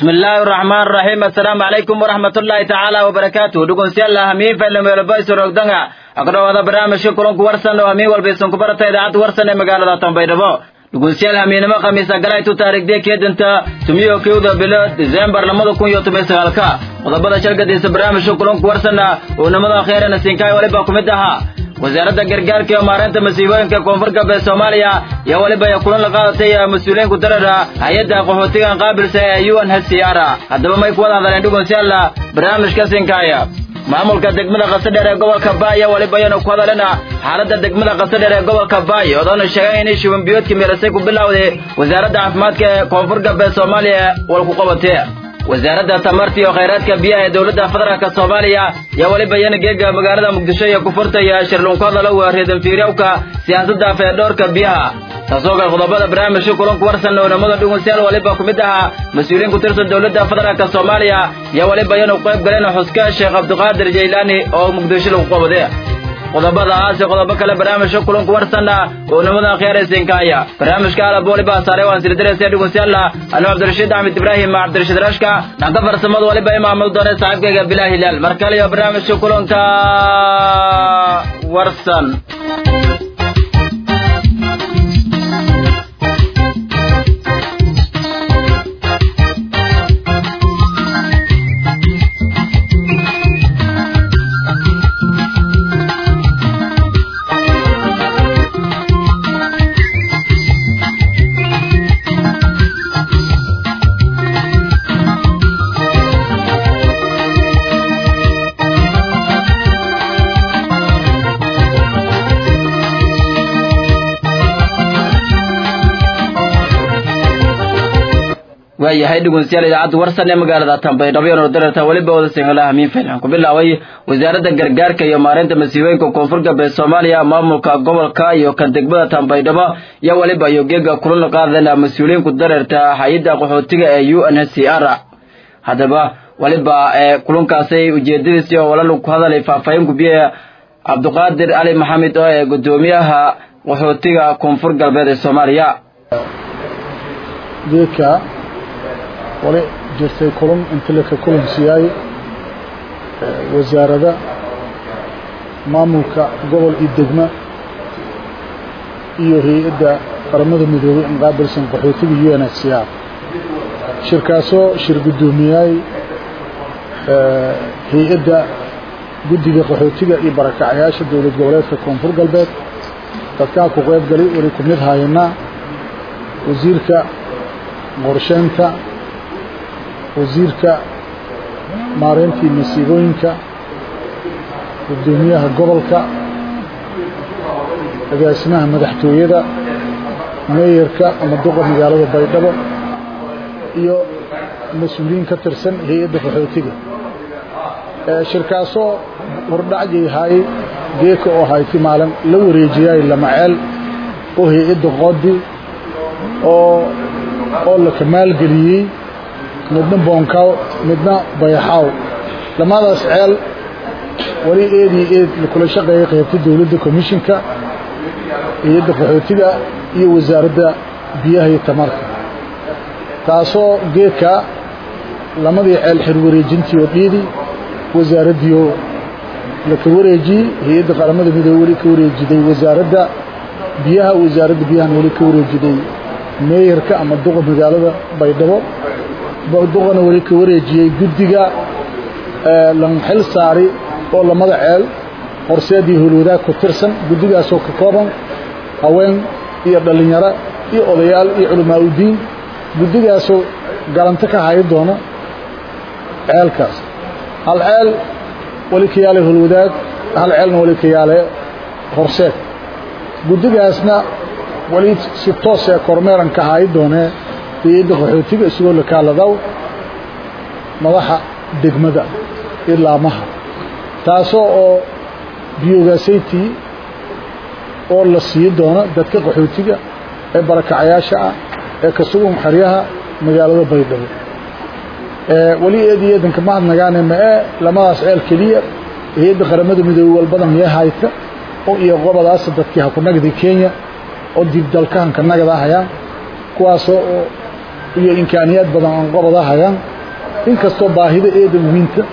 bismillaahi raxmaan raxiim assalaamu calaykum waraxmatullaahi tacaala wabarakaatuh dhugunsiyalah hamiin faylameeloba isurogdanga agdhowaada barnaamijka kulanku warsan oo hamiin walba isanku barata idaacadda warsan ee magaalada tanbaydhabo dhugunsiyaal hamiinimo khamiisa galaytu taarikhdiya keedanta tumiyo kowda bilo disembar labada kun iyo toban sagaalka qodobada shalgadiisa barnaamijka kulanku warsanna oo nimada kheerana siinkaay waliba ku mid ahaa wasaaradda gargaarka iyo maareynta masiibooyinka koonfur galbeed soomaaliya iyo weliba ay kulan la qaadatay mas-uuliyiinku darara hay-adda qaxootigan qaabilsa ee u n h c r haddaba may ku wada hadleen dhugunsiyaala barnaamijka siinkaaya maamulka degmada qasadheer ee gobolka baaya weliba ayanu ku hadalina xaaladda degmada qasadheer ee gobolka baaya odoona sheegeen inay shubanbiyoodka meelasay ku bilowday wasaaradda caafimaadka ee koonfur galbeed soomaaliya walku qabatee wasaaradda tamarta iyo khayraadka biyaha ee dowladda federaalk soomaaliya yaa weliba iyana geega magaalada muqdisho iyo ku furtaya shirlunku hadalowa reedanfiiryawka siyaasadda feedhoorka biyaha taasoo kale qodobada barnaamijka kulanku warsan oonamada dhugunsiyaal waliba ku mid ahaa mas-uuliyiin ku tirsan dowladda federaalk soomaaliya yaa weliba iyanu qayb galeen xuska sheekh cabdiqaadir jaylaani oo muqdisho lagu qabade qodobadaas iyo qodobo kale barnaamijka kulanku warsanna oo nimada khiyaaraysiinkaaya barnaamijka alab waliba saare waan sildiraysa dhugunsiyaalla anu cabdirashiid axmed ibraahim cabdirashiid rashka dhanka farsamada waliba imaamul doone saaxiibkayga bilah hilaal mar kale iyo barnaamijka kulanka warsan waayahay dhugunsiyaal idaacadda warsan ee magaalada tanbaydhabo iyo nordarata weliba wada singala hamiin filan ku bilaabay wasaaradda gargaarka iyo maareynta masiibooyinka koonfur galbeed soomaaliya maamulka gobolka iyo kan degmada tanbaydhabo iyo weliba iyo geega kulan la qaadana mas-uuliyiinku dareerta hay-adda qaxootiga ee u n h c r haddaba weliba kulankaasay ujeedadiisi oo walalu ku hadalay faahfaahin gubiye cabdiqaadir cali maxamed oo ee gudoomiyaha qaxootiga koonfur galbeed ee soomaaliya wali jirtay kulan inta laka kulan siiyay wasaarada maamulka gobol iyo degma iyo hay-adda qaramada midoobay in qaabilsan qaxootiga u n h c r shirkaasoo shir guddoomiyay hay-adda guddiga qaxootiga iyo barakacayaasha dowlad goboleedka koonfur galbeed dadkaa ku qayb galay wali ku mid hayanaa wasiirka qorsheynta wasiirka maareyntii masiibooyinka guddoomiyaha gobolka agaasimaha madaxtooyada meeyarka ama duqa magaalada baydhabo iyo mas-uuliyiin ka tirsan hay-adda qaxootiga shirkaasoo hordhacjayhay geeka oo hayti maalin la wareejiyay lamaceel oo hay-adda qoodi oo oo la kamaalgeliyey midna boonkaw midna bayaxaaw lamadaas ceel wali eed iyo eed lakula shaqeeyay qaybta dowladda commishinka hay-adda qaxootiga iyo wasaaradda biyaha iyo tamarka taasoo geedka lamadii ceel xir wareejintii oo dhiidi wasaaraddiioo laka wareejiyey hay-adda qaramada midoobe weli ka wareejiday wasaaradda biyaha wasaaradda biyahana weli ka wareejiday meeyarka ama duqa magaalada baydhabo duqana weli ka wareejiyey guddiga lanxil saari oo lamada ceel horseedii howlwadaag ku tirsan guddigaasoo ka kooban haween iyo dhallinyaro iyo odayaal iyo culamaa udiin guddigaasoo galanto ka hayi doono ceelkaas hal ceel weli ka yaale howlwadaag hal ceelna weli ka yaale horseed guddigaasna wali si toosee kormeeran ka hayi doonee hay-adda qaxootiga isagoo la kaaladaw madaxa degmada ilaamaha taasoo oo biyogaasayti oo la sii doono dadka qaxootiga ee barakacayaasha ah ee ka sugan xeryaha magaalada baydhabo weli eed iyo eedanka mahadnagaane ma ee lamadaas ceel keliya hay-adda qaramada midoobey walbada miya hayta oo iyo qobadaasa dadkii hakunagdi kenya oo dib dalkahanka nagada hayaan kuwaasoo iyo imkaaniyaad badan aan qobada hayaan inkastoo baahida eedan wiinta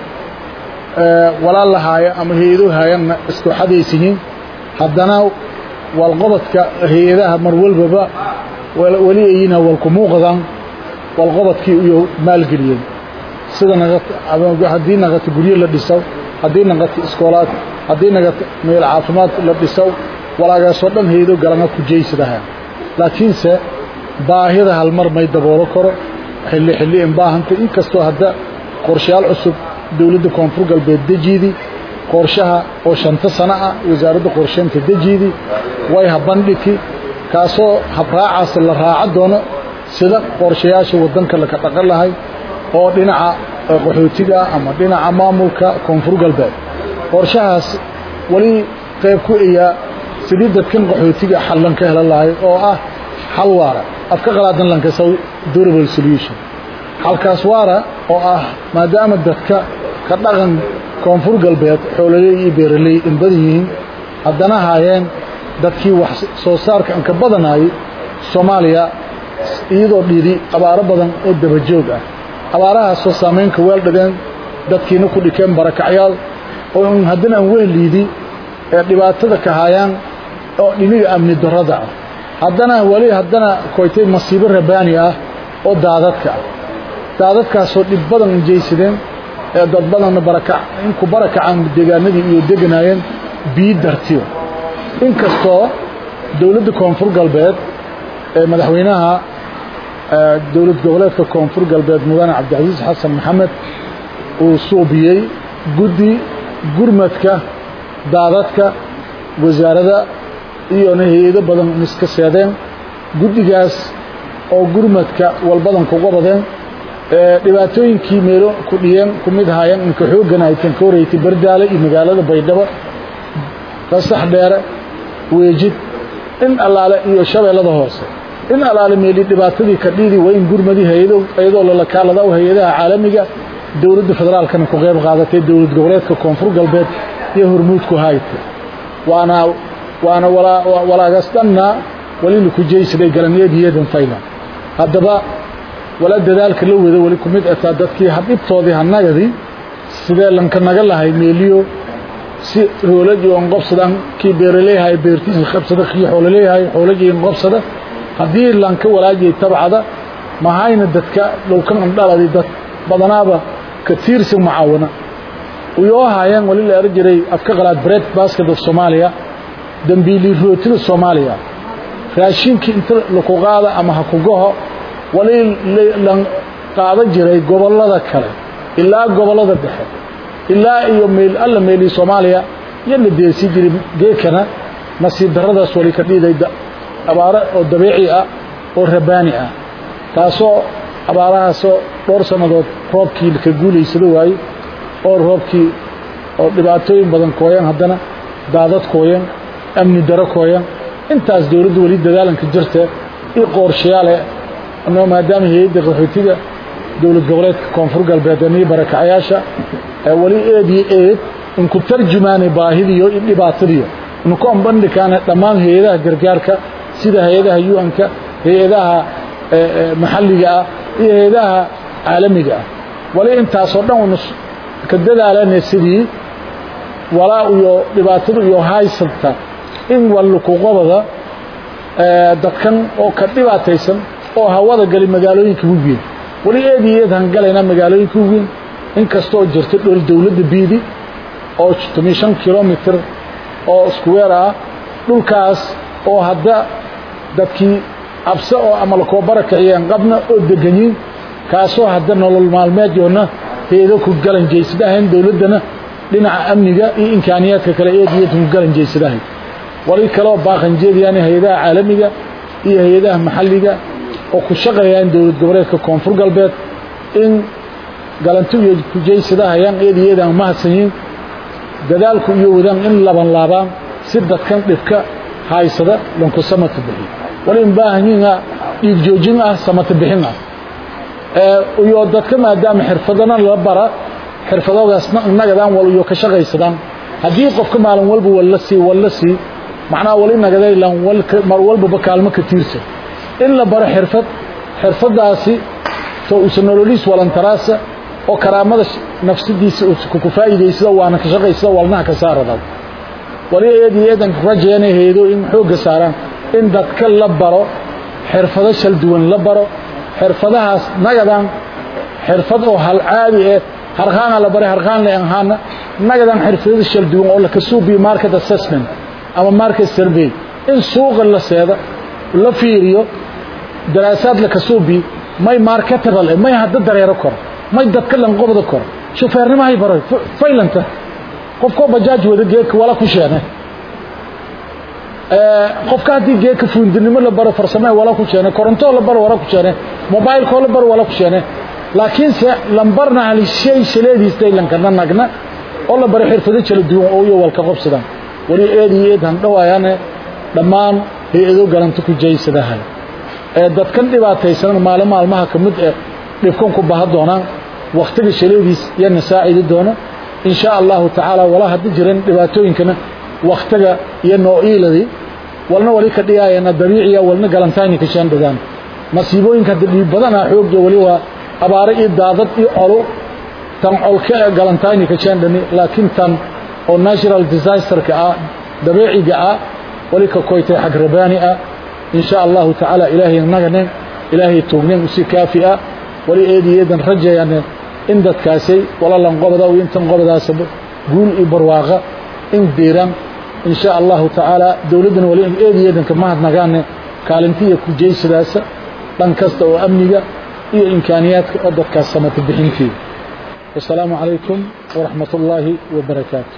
walaal lahaaya ama hay-ado haayanna isku xadaysihiin haddana walqobodka hay-adaha mar walbaba weli ayina walku muuqdaan walqobodkii iyo maalgeliyeen sida haddii naqata guryo la dhiso haddii naqata iskoolaad haddii naqata meel caafimaad la dhiso walaagaasoo dhan hay-ado galana ku jeysadaha laakiinse baahida halmar may daboolo karo xilli xilli in baahanta inkastoo hadda qorshayaal cusub dowladda koonfur galbeed dejiidii qorshaha oo shanta sano ah wasaaradda qorsheynta dejiidii way habandhigi kaasoo habraacaas la raaca doono sida qorshayaasha waddanka laka dhaqan lahay oo dhinaca qaxootiga ama dhinaca maamulka koonfur galbeed qorshahaas weli qayb ku eyaa sidii dadkan qaxootiga xallan ka helan lahay oo ah xal waara afka qalaadan lankasaw durable solution xalkaas waara oo ah maadaama dadka ka dhaqan koonfur galbeed xoololey iyo beeraley in badan yihiin haddana haayeen dadkii wax soo saarka anka badanayay soomaaliya iyadoo dhidi abaaro badan oo dabajoog ah abaarahaasoo saamaynka weel dhigeen dadkiina ku dhikeen barakacyaal oo haddana aan wehliidi ee dhibaatada ka haayaan oo dhiniga amni darrada ah haddana weli haddana koytay masiibo rabaani ah oo daadadka ah daadadkaasoo dhib badan injaysadeen ee dad badanna barakac inku barakacaan deegaanadii iyo deganaayeen biyi dartiyo inkastoo dowladda koonfur galbeed ee madaxweynaha dowlad goboleedka koonfur galbeed mudane cabdicasiis xasan maxamed uu suubiyey guddi gurmadka daadadka wasaarada iyona hay-ado badan iska seedeen guddigaas oo gurmadka walbadan kuga badeen dhibaatooyinkii meelo ku dhiyeen ku mid haayeen inka xooggan ay tan ka horeysay bardaale iyo magaalada baydhabo qasax dheere weejid in allaale iyo shabeellada hoose in allaale meeli dhibaatadii ka dhiidi waa in gurmadii hay-ado iyadoo lalakaalada hay-adaha caalamiga dowladda federaalkana ku qayb qaadatay dowlad goboleedka koonfur galbeed iyo hormuudku hayta waana waana walaagaas dhanna weli laku jeysaday galaniyadiyadan faylan haddaba wala dadaalka la wada weli ku mid ataa dadkii hadhibtoodii hanagadii sidee lanka naga lahay meeliyo si hoolajii on qobsadaan kii beeraleeyahay beertiisa qabsada kii xoololeeyahay xoolajii in qobsada haddii lanka walaajiyay tabcada mahayna dadka dhowkan andhaladi dad badanaaba ka tiirsan mucaawana uyoo haayeen wali la eran jiray afka qalaad bread basket of soomaaliya dambiili rootida soomaaliya raashinkii inta laku qaada ama ha kugaho wali la qaadan jiray gobollada kale ilaa gobollada dhexe ilaa iyo meel alla meelii soomaaliya iyo la deesii jiray geekana nasiib darradaas wali ka dhiiday abaaro oo dabiici ah oo rabaani ah taasoo abaarahaasoo dhowr sannadood roobkii ka guulaysada waaye oo roobkii oo dhibaatooyin badan kooyan haddana daadad kooyan amni daro kooyan intaas dowladdu weli dadaalanka jirta i qorshayaale no maadaama hay-adda qaxootiga dowlad goboleedka koonfur galbeed iyo barakacayaasha weli eed iyo eed inku tarjumaanay baahidiyo iyo dhibaatadiyo inku ambandhikaana dhammaan hay-adaha gargaarka sida hay-adaha u-anka hay-adaha maxalliga ah iyo hay-adaha caalamiga ah wali intaasoo dhan unu ka dadaalana sidii walaa iyo dhibaatadu iyo haysabta in wallukuqobada dadkan oo ka dhibaataysan oo hawada gali magaalooyinka waweyn weli eed iyo eed hangalayna magaalooyinka waweyn inkastoo jirta dhol dowladda biidi oo toban shan kilomitr oo iskuweer ah dhulkaas oo hadda dadkii cabse oo ama lakoo barakiciyeen qabna oo deganyiin kaasoo hadda nolol maalmeedyoona heedo ku galanjaysadahayn dowladdana dhinaca amniga iyo imkaaniyaadka kale eed iyo eed ku galanjaysadahay wali kaloo baaqanjeedayaan hay-adaha caalamiga iyo hay-adaha maxalliga oo ku shaqeeyaan dowlad goboleedka koonfur galbeed in galanti iyo kujaysadahayaan eed iyo eed aan mahadsanyiin dadaalku iyo wadaan in laban laabaan si dadkan dhibka haysada lanku samata bixiyo wali in baahanyiin ah dhiig joojin ah samata bixin ah iyo dadka maadaama xirfadana la bara xirfadoogaasna nagadaan wal iyo ka shaqaysadaan haddii qofka maalin walba walla sii walla sii macnaha wali nagadaylan mar walbaba kaalmo ka tiirsan in la baro xirfad xirfadaasi to usa nololiis walantaraasa oo karaamada nafsadiisa ku faa'iidaysada waana ka shaqaysada walnaha ka saarada wali eedii eedan rajeena heedo in xooga saaraan in dadka la baro xirfado shal duwan la baro xirfadahaas nagadan xirfad oo hal caadi ah harqaan la baro harqaan la ahaana nagadan xirfado shal duwan oo la ka suubiyo market assessment ama market survey in suuqa la seeda la fiiriyo daraasaad la ka suubiyo may marketable may hadda dareero kor may dadka lan qobda kor shufeernimo hay baro faylanta qofkoo bajaaj wada geedka wala ku sheene qofka haddii geedka fuundinimo la baro farsamee wala ku sheene korontoo la baro wala ku sheene mobilekoo la baro wala ku sheene laakiinse lambarna hal shay shaleediistay lankana nagna oo la baro xirfado kala duwan oo iyo walka qobsadaan wali eed iyo eed han dhawaayane dhammaan hay-ado galanta ku jaysadahay ee dadkan dhibaataysan maalin maalmaha ka mid ee dhibkan ku baha doonaan wakhtiga shaleediis yana saacidi doona in sha allahu tacaala walaa haddi jiran dhibaatooyinkana wakhtiga iyo noo'iiladii walna wali ka dhigaayana dabiiciya walna galantayni ka shaandhagaan masiibooyinka hadda dhiib badanaa xoogga wali waa abaare iyo daadad iyo colo tan colka ee galantayni ka shaandhani laakiin tan oo natural disasterka ah dabiiciga ah wali ka koytay xag rabaani ah in sha allahu tacaala ilaahay naganen ilaahay toognen usi kaafi ah wali eedi eedan rajayane in dadkaasay walalan qobada iyo intan qobadaasaba guul iyo barwaaqa in diiran in sha allahu tacaala dowladdana wali eedi eedanka mahadnagaane kaalintiya ku jeysadaasa dhan kasta oo amniga iyo imkaaniyaadka oo dadkaas samata bixinteeda wasalaamu calaykum waraxmat ullaahi wabarakaatu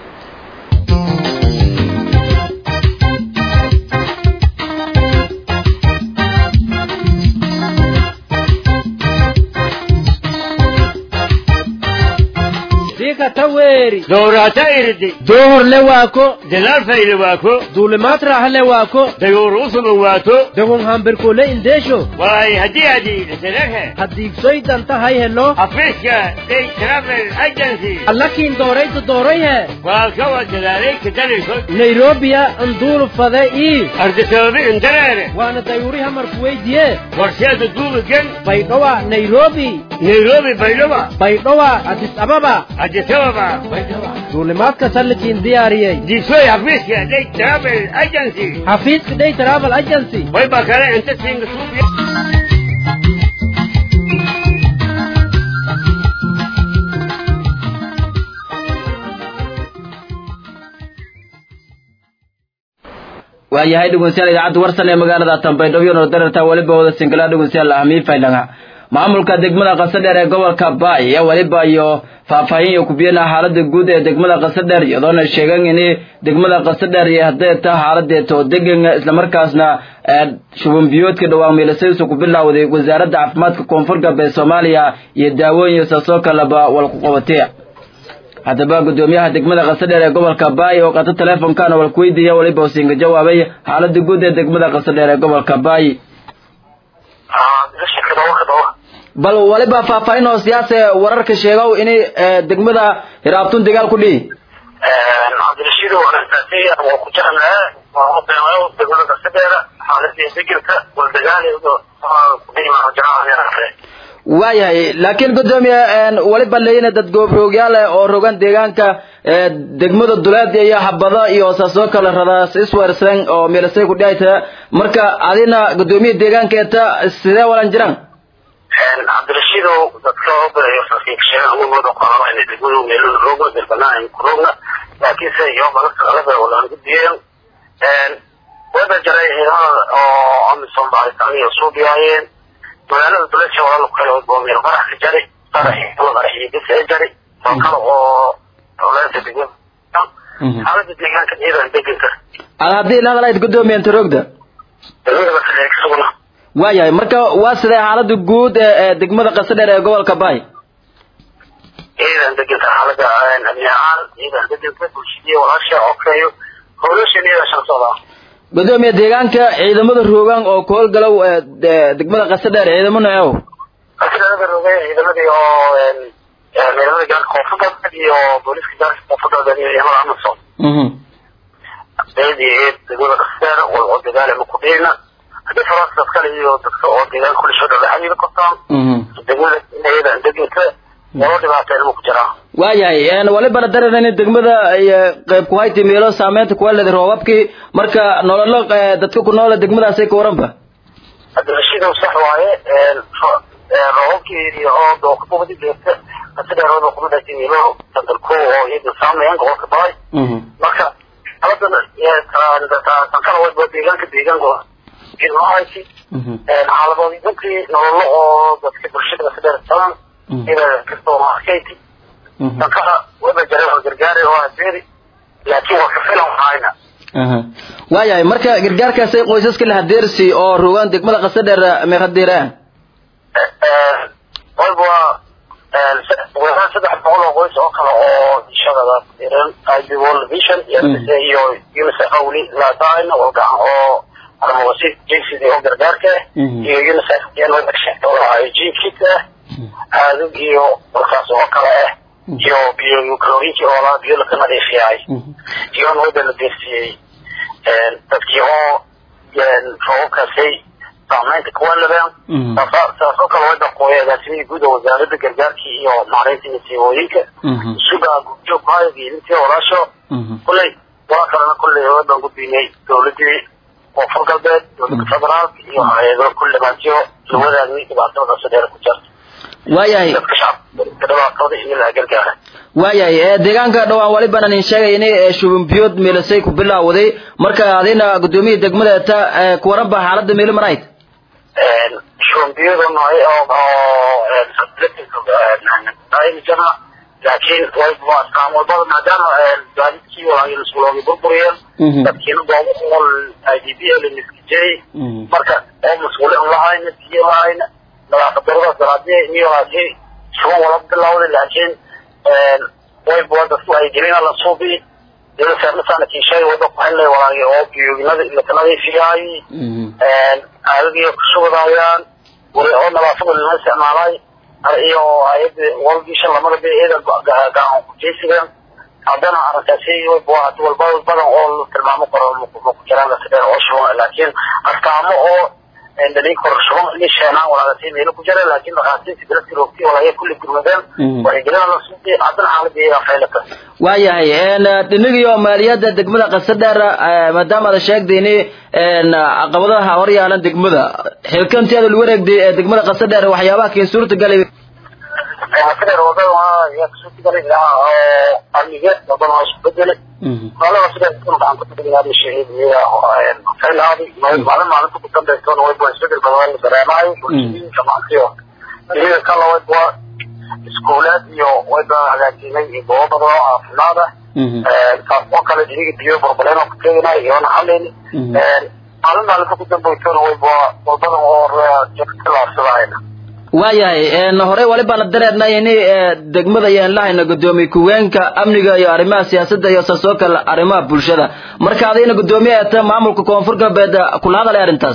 taweri dowrata irdi dohor le waako dalaal fayle waako duulimaad raaha le waako dayoor usuban waato dagon hambirkole indheesho waay haddii adi iseleghe haddiigsoy danta hay helo afiiska day travel agency allakiin doorayta doorayhe waalkawa dadaalay kadaliso nairobiya anduulu fade ii ardisababi indareere waana dayuuri hamarku weydiye warsheeda duubigen baydhowa nairobi nairobi baydhaba baydhowa adis ababa adisababa duulimaadka sallikiin diyaariyey diisoy xafiiska day travel agency xafiiska day travel agency way baa kale inta siinga suubiya waayahay dhegeystayaal idaacadda warsan ee magaalada Tanbaydhabo oo dararta waliba wada singala dhegeystayaal ahmii faylanga maamulka degmada qasadheer ee gobolka Baay ayaa waliba iyo faahfaahin iyo kubiyana xaaladda guud ee degmada qasadheer iyadoona sheegan in degmada qasadheer ay hadday tahay xaaladeeto degan isla markaasna shuban biyoodka dhawaan meelasaysu ku bilowday wasaaradda caafimaadka koonfur galbeed Soomaaliya iyo daawooyin saasoo kaleba wal ku qabatay haddaba gudoomiyaha degmada qasadheer ee gobolka baay oo qaata teleefonkaana wal ku weydiiya waliba usinga jawaabay xaaladda guud ee degmada qasadheer ee gobolka baay bal waliba faahfaahin oo siyaasa wararka sheegow in degmada hiraabtun dagaal ku dhihi cabdirashiid wanaagsaasay waa ku jeclaa waa beemayo degmada qasadheera xaaladii degirka waldagaal waayahay laakiin gudoomiye waliba leeyina dad goobroogyaal eh oo rogan deegaanka degmada duleed iyo habada iyo saasoo kale radaas iswersan oo meelasay ku dhihayta marka adina gudoomiye deegaanka eta sidee walan jiraan cabdirashiidow dadka sheegan amamooda qoraba inay degmadu meelada roogna dalbanaa ay ku roogna laakiinse iyo balasta qalada walaan gudbiyeen wada jaray ciidamada oo amisom baaritaan iyo suubiyaayeen magaalada duleesha walaal ku kale boomir qarax ka jari qaraxii qaraxii gisa jari oo kale oo dowladda degmada xaaladda deegaanka ciidan deganka ad haddii la hadalayd gudoomiye inta roogda degmada basadheer kasugna waayahay marka waa sidee xaaladda guud ee degmada qasadheer ee gobolka baay ciidan deganta xaaladda amni ahaan ciidan deganta bulshadii walaasha okeeyo howlashan iyada shansoda gudoomiye deegaanka ciidamada roogaan oo ku howlgalow degmada qasadheer ciidamo noocow qasadheerada roogay ciidamadii oo ciidamada gaarka koonfurta iyo booliska gaarka koonfurta iyo ciidamada amasom ciidii ciid degmada qasadheer walco dagaal ma ku dhihina haddii faraas kale iyo dadka oo deegaanka kula soo dhawaa xiriir qabtaan degmada ciidan deganta walo dhibaateen ma ku jiraan waayahay walibana dareerayna degmada iyo qayb ku hayti meelo saameynta kuwa leedahay roobabkii marka nololo eh, dadka ku noole degmadaasay ka waranba cabdirashiidow sax waaye roobabkii iyo oo dookabadi joogta asidheerooda kuma dhashay meelo sandarko oo iyada saameeyaan gobolka baay marka aladan tankana wayba deegaanka deegaanka jirmahayti xaaladoodii dadkii nololo oo dadka bulshada asidheer taban ina kastoo markayti tankana wayba jareen oo gargaari oo adeeri laakiin waa ka filan hayna waayahay marka gargaarkaasay qoysaska la hadeersi oo rogaan degmada qasadheer meeqadeeraan wayba weeraan saddex boqol oo qoys oo kale oo shaqada iran ib world vision iyo unicef weli laadaayna walgacan oo armawasi jcd oo gargaarka ah iyo unicef oo jkit ah aadug iyo markaas oo kale ah iyo biyo kaloriinki oo laa biyo laka nadiifiyaay iyo wayba la deersiyey dadkii oo roobabkaasay saameynta kuwa labeen saasoo kale wayba qooya agaasimihii guud oo wasaaradda gargaarkii iyo maareynta masiibooyinka sugaa gudjoog kuhaya geelintii walaasho kulley waa kalena kulley waybaan gudbinay dowladii koonfur galbeed dowladda federaalka iyo hay-ado kulle maantiyo la wadaagay dhibaatada sadeer ku jirta waayahay dadka shacabka dhibaatooda in la gargaara waayahay ee deegaanka dhawaan waliban aan sheegay inay ee shubin biyood meelasay ku bilaawday marka adina gudoomiyada degmada ta ee ku waran baa xaaladda meelo marayd shumbiyada nooy oo oo jana laakiin waa iskaan walbada maadaama gaadidkii walaasuloogi burburiyeen dadkiina goobo ool i d b l miskijey marka oo mas-uulin lahayna biyo lahayna nadaafad daradaas daraadee niyoaasi shuban wala bilawday laakiin wayba dadku ay gelina la suubi delasaarnasaana kiishay wada ku helay walaagi oo biyooginada laka nadiifiyaay aadagiyo kushugadaayaan wali oo nadaafada lama isticmaalay iyo ayada walgisha lamada beeeda gacan ku jeysigan haddana arrinkaasi wayba hadi walba badan oo la tilmaamo karo maku jiraan sidee oo shuban laakiin astaamo oo dhalin karo shuban inay sheenaan walaagasi meelo ku jira laakiin dhakhaatiirta biladkii roogtay walaaya kulli gurmadeen wacyigelina la suuqay haddana xaaladii iyagaa faylata waayahay dhinigiyo maaliyadda degmada qasadheer maadaama ada sheegdayni caqabadaha hor yaalan degmada xilkanteeda lagu wareegday ee degmada qasadheer waxyaabaha keen suurta galay qasadheer wadada yaa kasuurta galay oo amniga wadada waa isku bedelay maalin qasadheer kuna gacan ku tagayaa shahiid faylaaday maalin maalinta ku dambeysana wayba isbedel badan la dareemayo bulshooyinka maantiyo dunida kala wayba iskuulaad iyo wayba hagaajinay iyo goobo badan oo caafimaad ah taas oo kale diniga biyo burbuleen oo ku teganay iyoona xalin maalin maalinta ku dambeysana wayba walbadan oo jalaabsadahayna waayahay horey walibaan dareernay in degmada ayaan lahayna gudoomiye kuweenka amniga iyo arrimaha siyaasadda iyo saasoo kale arrimaha bulshada marka adina gudoomiye eeta maamulka koonfur galbeed kula hadalay arrintaas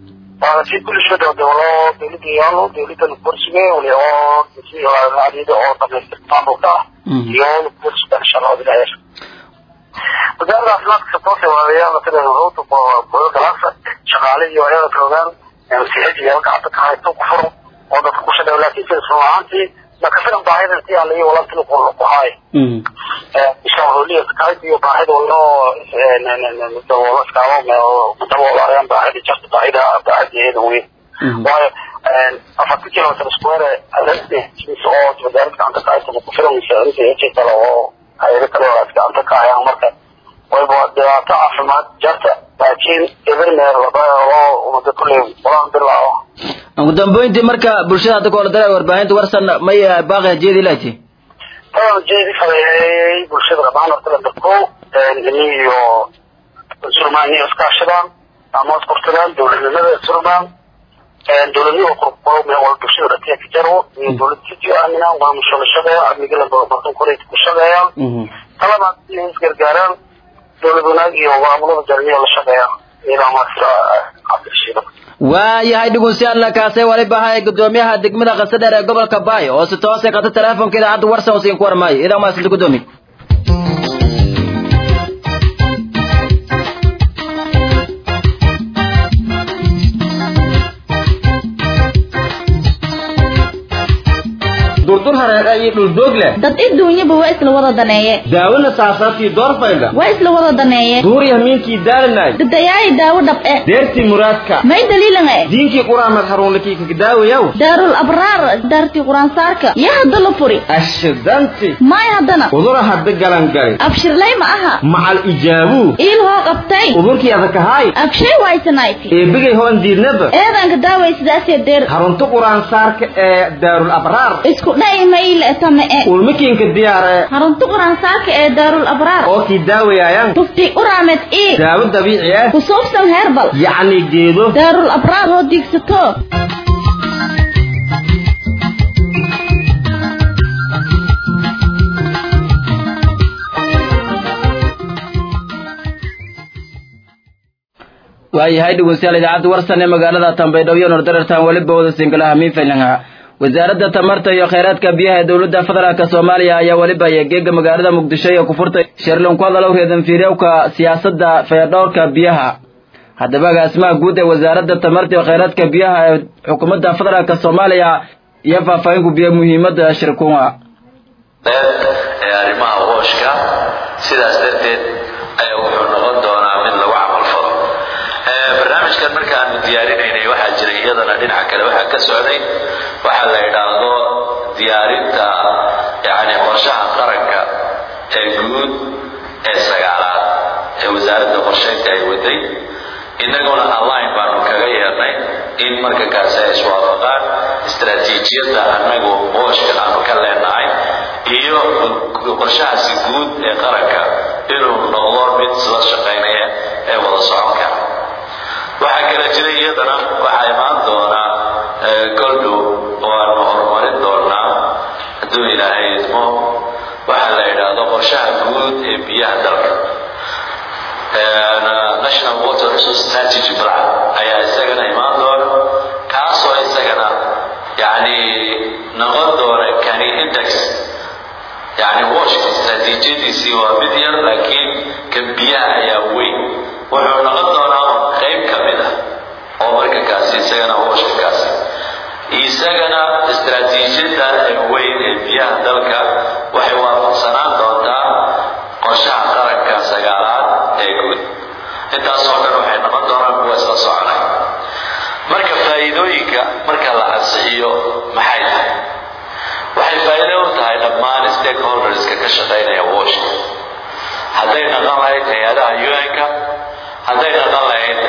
si bulshada dowlo dowladda yaalo dowladda kursiga wali oo adida oo dhamaystirta maamulka ah iyo kursiga inshallah ilaahay wasaaradda caafimaadka sabtoose waayaala sida ruuta boyo galaasa shaqaale iyo ayada joogaan msihaj iyo gacanta ka haysto ku furo oo dadka ku shaqeeyo laakiin sida sun ahaantii marka filan baahida intii aan laga walaalkii ku haay ishaaholiya kahayt iyo baahida waloo daboolo iskaamo daboolaayaan baahida jirta baahida baahideeda weyn waayo afarta kilometer square oo wasaaradda gacanta ka haysta ku filan misaantii kale oo hayado kale oo gacanta ka hayaan marka wayba dhibaato caafimaad jarta laakiin evermeer oo umada kulley walaan bilaawo ugu dambeyntii marka bulshada hadda koola dara warbaahinta warsan may baaqi hajeedi laati tadan jeedi fareeyay bulshada qabaan horta la dadko ini iyo surmaan iyo iskaashadaan ama isqortadaan dowladnimada surmaan dowladnimo qorqoro meel wal bulshada dhatiya ka jaro iyo dowlad siji aaminaan waa musho la shaqeeya amniga la bartan koreyd ku shaqeeyaan talabaad inay isgargaaraan dowlad wanaag iyo maamulada jarmiya la shaqeeyaan iyadoo marka cabdirashiida waayahay dhegeystayaal kaasay waliba ahay gudoomiyaha degmada qasadheer ee gobolka baay oo si toosay qata teleefonka idaacadda warsan oo siin ku warmaayo idaa maasanta gudoomi dur hareer iyo dhul doog leh dad adduunyaba waa isla wada daneeye daawona saasaabtii doorfayla waa isla wada daneeye duuri hamiinkii daalanay dadayaayi daawo dhab'e deertii muraadka may daliilan e diinkii quraamed haruunlikii kagdaawayaw daarul abraar daartii quraansaarka yaa hadda la furi ashidanti maay haddana udura hadda galangali abshirlay ma aha macal ijaabuu iil hoo qabtay udurkii adakahaay abshay waysanayti eebigay hoon diidnaba eedanka daaway sidaasee deer harunta quraansaarka ee daarul abraar isku dha'i mayle tame e ulmikiinka diyaare harunta quraansaarka ee daarul abraar oo kii daawayaayan tufti uraamed ii daawo dabiici ah ku suubsan heerbal yacni geedo daarul abraar hoo diigsato waayahay dhegeystayaal idaacadda warsan ee magaalada tambaydhabo iyo nordarartan weliba wada singalaha miinfaylanga wasaaradda tamarta iyo kheyraadka biyaha ee dowladda federaalk soomaaliya ayaa weliba geega magaalada muqdisho ee ku furtay shirlan ku hadalow reedan fiiryowka siyaasadda fayadhowrka biyaha haddaba agaasimaha guud ee wasaaradda tamarta iyo kheyraadka biyaha ee xukuumadda federaalk soomaaliya iyo faahfaahin ku biya muhiimadda shirkunga ee arrimaha wooshka sidaas darteed ayaa wuxuu noqon doonaa mid lagu camalfalo barnaamijkan markaanu diyaarinaynay waxaa jiray iyadana dhinaca kale waxaa ka socday waxaa la idhaahdo diyaarinta yani qorshaha qaranka ee guud ee sagaalaad ee wasaaradda qorsheynta ay waday innaguna online baanu kaga yeernay in marka kaasi ay iswaafaqaan istaraatiijiyadda annagu wooshka aanu ka leenahay iyo qorshahaasi guud ee qaranka inuu noqdo mid isla shaqaynaya ee wada socon kara waxaa kala jira iyadana waxaa imaan doonaa goldhow oo aanu horumarin doonaa hadduu ilaahay idmo waxaa la yidhaahdo qorshaha guud ee biyaha dalka national water resource strategy plan ayaa isagana imaan doona kaasoo isagana yani noqon doona kani index yani washka istaraatiijiyadiisii waa mid yar laakiin kan biyaha ayaa weyn wuxuu noqon doonaa qayb ka mid ah oo marka kaasi isagana washka kaasi isagana istaraatiijiyada ee weyn ee biyaha dalka waxay waafaqsanaan doontaa qorshaha qaranka sagaalaad ee guud intaasoo dhan waxay noqon doonaan kuwa isla soconay marka faa'iidooyinka marka la ansixiyo maxay tahay waxay faa'iido u tahay dhammaan stakeholderska ka shaqaynaya washka hadday dhaqan lahayd hay-adaha un-ka hadday dhaqan lahayd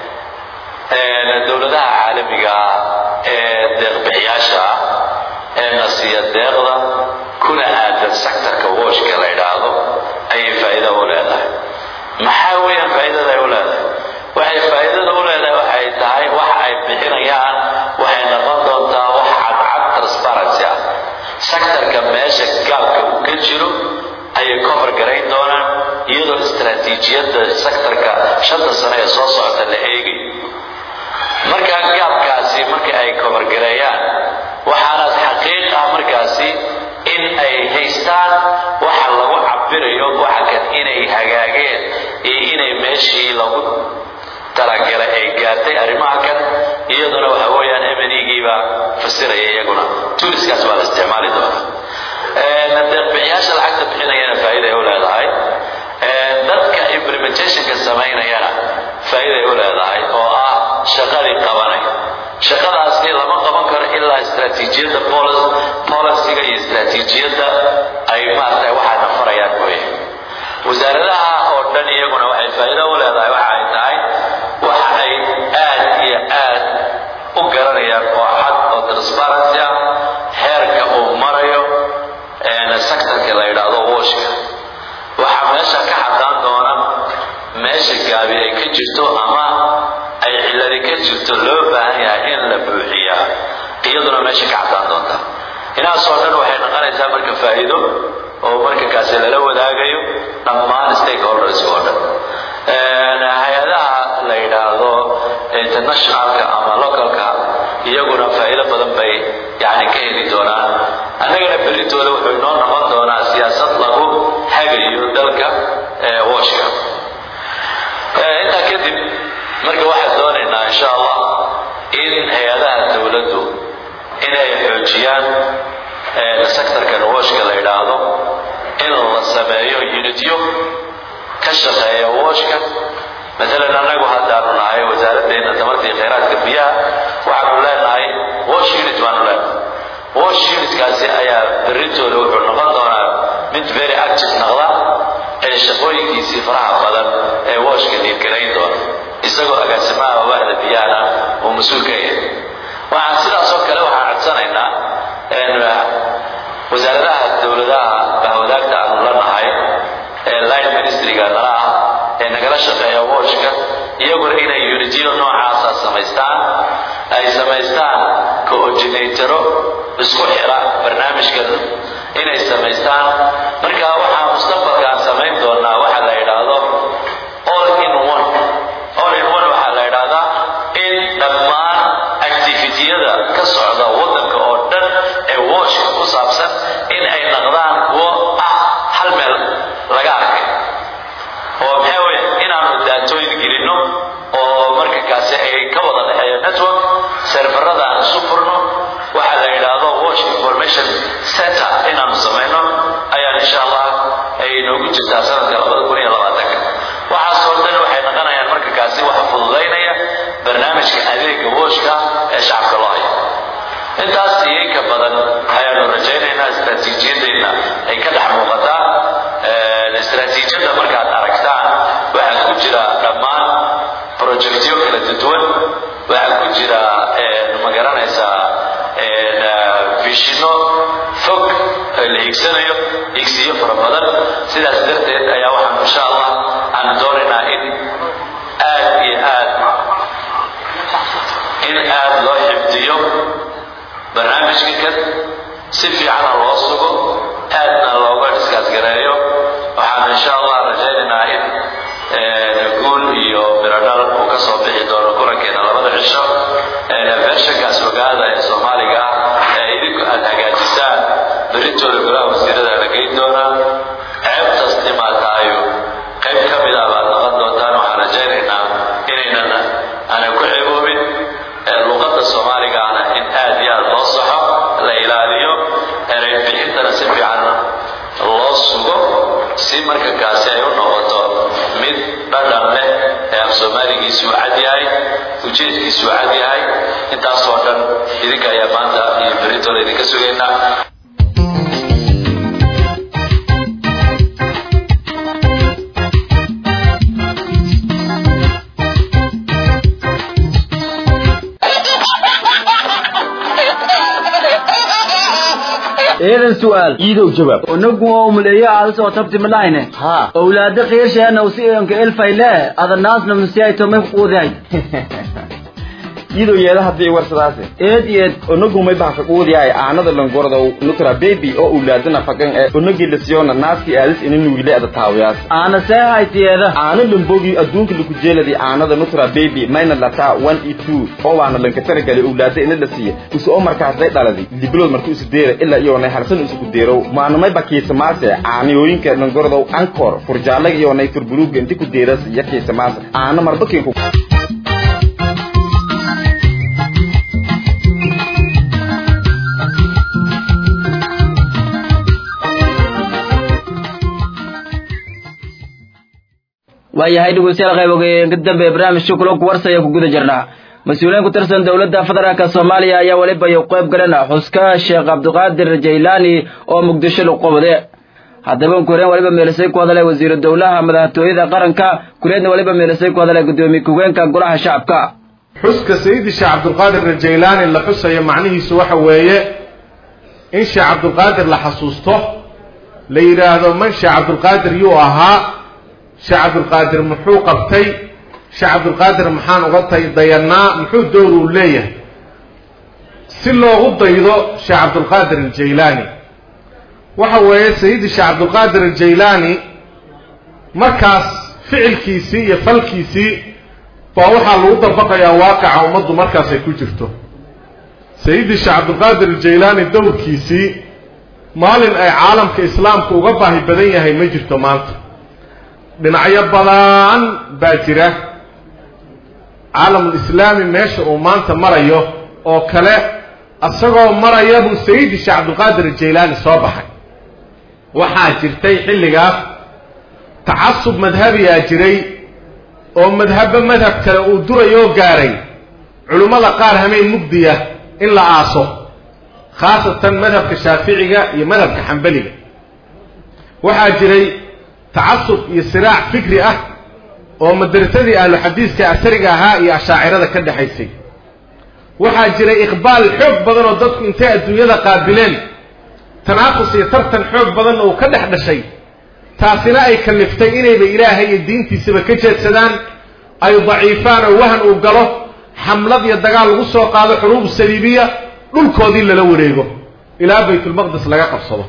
dowladaha caalamiga ah ee deeqbixiyaasha ah ee nasiya deeqda kuna aadan sectorka washka la idhaahdo ayay faa'iido u leedahay maxaa weeyaan faa'iidada ay u leedahay waxay faa'iidada u leedahay waxay tahay waxa ay bixinayaan waxay noqon doontaa wax cadcad transparency ah sectorka meesha gaabka uu ka jiro ayay cover garayn doonaan iyadoo istaraatiijiyadda sectorka shanta sano ee soo socota la eegayo markaa gaabkaasi marka ay cover gareeyaan waxaanaad xaqiiq ah markaasi in ay haystaan waxa lagu cabirayo waxa kan inay hagaageen iyo inay meeshii lagu talagalay ay gaartay arrimaha kan iyaduna waxa weeyaan mnigiiba fasiraya iyaguna tuuriskaas baa la isticmaali doonaa deeqbixiyaasha lacagta bixinayana faa'iiday u leedahay dadka implementationka samaynayana faa'iiday u leedahay oo ah shaqadii qabanay shaqadaasi lama qaban karo ilaa istaraatiijiyadda policyga iyo istaraatiijiyadda ay maaragtay waxaa nafarayaan mooye wasaaradaha oo dhan iyaguna waxay faa'iido u leedahay waxa ay tahay waxa ay aad iyo aad u garanayaan oo cad oo transparency ah heerka uu marayo sectorka la yidhaahdo washka waxaa meesha ka cadaan doona meesha gaabi ay ka jirto ama ay cilladi ka jirto loo baahan yahay in la buuxiyaa iyaduna meesha ka cadaan doonta inaasoo dhan waxay noqonaysaa marka faa'iido oo marka kaasi lala wadaagayo dhammaan stakeholders oo dhan hay-adaha la yidhaahdo internationalka ama localka iyaguna faa'iido badan bay yani ka heli doonaan annagana berritooda wuxuu inoo noqon doonaa siyaasad lagu hagayo dalka washka intaa kadib marka waxaan doonaynaa insha allah in hay-adaha dowladdu inay xoojiyaan sectorkan washka la yidhaahdo in la sameeyo unityo ka shaqeeya washka maalan annagu haddaanu nahay wasaaraddeena tamartii khayraadka biyaha waxaanu leenahay wash unit baanu leenahay wash unitkaasi ayaa berritooda wuxuu noqon doonaa mid very active noqda ee shaqooyinkiisii faraha badan ee washka dhiirgarayn doona isagoo agaasimaha waaxda biyahana uu mas-uul ka yahay waxaan sidaas oo kale waxaan codsanaynaa wasaaradaha dowladaha bahwadaagta aanu la nahay ee line ministryga nala ah ee nagala shaqeeya washka iyaguna inay unityo noocaasa samaystaan ay samaystaan coordinatoro isku xira barnaamijkan inay samaystaan marka waxaa mustaqbalka aan samayn doonaa waxa la yidhaahdo all in one all in one waxaa la yidhaahdaa in dhammaan activitiyada ka socda waddanka oo dhan ee washka ku saabsan in ay noqdaan kuwo ah hal meel laga arkay oo maxaa weeye inaanu daatooyin gelinno oo marka kaasi ay ka wada dhexeeyo network serverada aan isu furno waxa la yidhaahdo wash information center inaanu samayno ayaan insha allah ay noogu jirtaa sanadka labada kun iyo labaatanka waxaasoo dhan waxay noqonayaan marka kaasi waxa fududaynaya barnaamijka adeega washka ee shacabka loo hayo intaas iyo inka badan ayaanu rajaynaynaa istaraatiijiyadeenna ay ka dhex muuqataa istaraatiijiyadda markaad aragtaan waxaa ku jira dhammaan projectyo kala duwan waxaa ku jira ma garanaysaa vishino fog la higsanayo higsiyo fara badan sidaas darteed ayaa waxaan insha allah aan doonaynaa in aad iyo aad in aad loo xifdiyo barnaamijka kan si fiicana loo sugo aadna looga dhiskaasgareeyo waxaan insha allah rajaynaynaa in guul iyo biradhal uu ka soo bixi doono kulankeena labada cisho bershankaas ogaada ee soomaaliga ah ee idinku aad hagaajisaan berintooda golaha wasiirada la geyn doonaa ceebtaas dhimaataayo qayb ka mid ah baad noqon doontaan waxaan rajaynaynaa inaynan aanay ku ceeboobin luqadda soomaaligaana in aad iyo aad loo saxo la ilaaliyo erey bixintana si fiican loo sugo si marka kaasi ay u noqoto mid dhadhan leh ee af soomaaligiisu cad yahay ujeedkiisu cad yahay intaasoo dhan idinka ayaa maanta iyo berintooda idinka sugaynaa eedan su'aal iidow jawaab unagu oo muleeyo aada soo tabti malahine haa owlaada qiirsheena usi enka elfayle adanaasna musiyay tomay quuday iidow yeeda haddii warsadaase eed eed onagumay baxa quudiyahay aanada langorda nukra baby oo owlaadana fagan ee onagi lasiyoona naaskii aadis ina nuugile ada taawiyaas aana see haytiyeeda aano lambogi adduunka laku jeeladi aanada nutra baby mayna lataa one e two oo waana lanka taragali owlaada ina la siiya usu oo markaasday dhaladi libilood marka usu deera ilaa iyoonay harsan isuku deerow maanamay bakiisamaase aaniyooyinka langordow ankor furjaalaga iyoonay turbuluuga inti ku deeras iyo kiisamaase aana marbakiinku waayahay dhegeystayaal qaybogeyn ka dambe barnaamijka kulanku warsaya ku guda jirnaa mas-uuliyiin ku tirsan dowladda federaalk soomaaliya ayaa weliba ay qayb galeen xuska sheekh cabdiqaadir jaylaani oo muqdisho lagu qabade haddaba kureen waliba meelisay ku hadalay wasiiru dowlaha madaxtooyada qaranka kureedna waliba meelisay ku hadalay gudoomiye ku-geenka golaha shacabka xuska sayidi sheekh cabdulqaadir rajaylaani la xusayo macnihiisu waxa weeye in sheekh cabdulqaadir la xasuusto la yidhaahdo man sheekh cabdulqaadir yuu ahaa sheekh cabdulqaadir muxuu qabtay sheekh cabdulqaadir maxaan uga tay dayanaa muxuu dowr uu leeyahay si loogu daydo sheekh cabdulqaadir aljaylaani waxa weeye sayidi sheekh cabdulqaadir aljaylaani markaas ficilkiisii iyo falkiisii baa waxaa lagu dabaqayaa waaqaca ummaddu markaas ay ku jirto sayidi sheekh cabdulqaadir aljaylaani dowrkiisii maalin ay caalamka islaamka uga baahi badan yahay ma jirto maanta dhinacyo badan baa jira caalamulislaami meesha uu maanta marayo oo kale isagoo maraya buu sayidi sheekh cabdulqaadir jaylaani soo baxay waxaa jirtay xilligaas tacasub madhabiyaa jiray oo madhabba madhab kale uu durayoo gaaray culummada qaar hameen mugdiya in la aaso khaasatan madhabka shaaficiga iyo madhabka xambaliga waxaa jiray tacasub iyo siraac fikri ah oo madrasadii ahlu xadiiska asariga ahaa iyo ashaacirada ka dhexaysay waxaa jiray iqbaal xoog badan oo dadku intay adduunyada qaabileen tanaafus iyo tartan xoog badanna uu ka dhex dhashay taasina ay kaliftay inayba ilaahay iyo diintiisaba ka jeedsadaan ay daciifaan oo wahan uu galo xamlad iyo dagaal lagu soo qaado xuruub saliibiya dhulkoodii lala wareego ilaa baytulmaqdis laga qabsado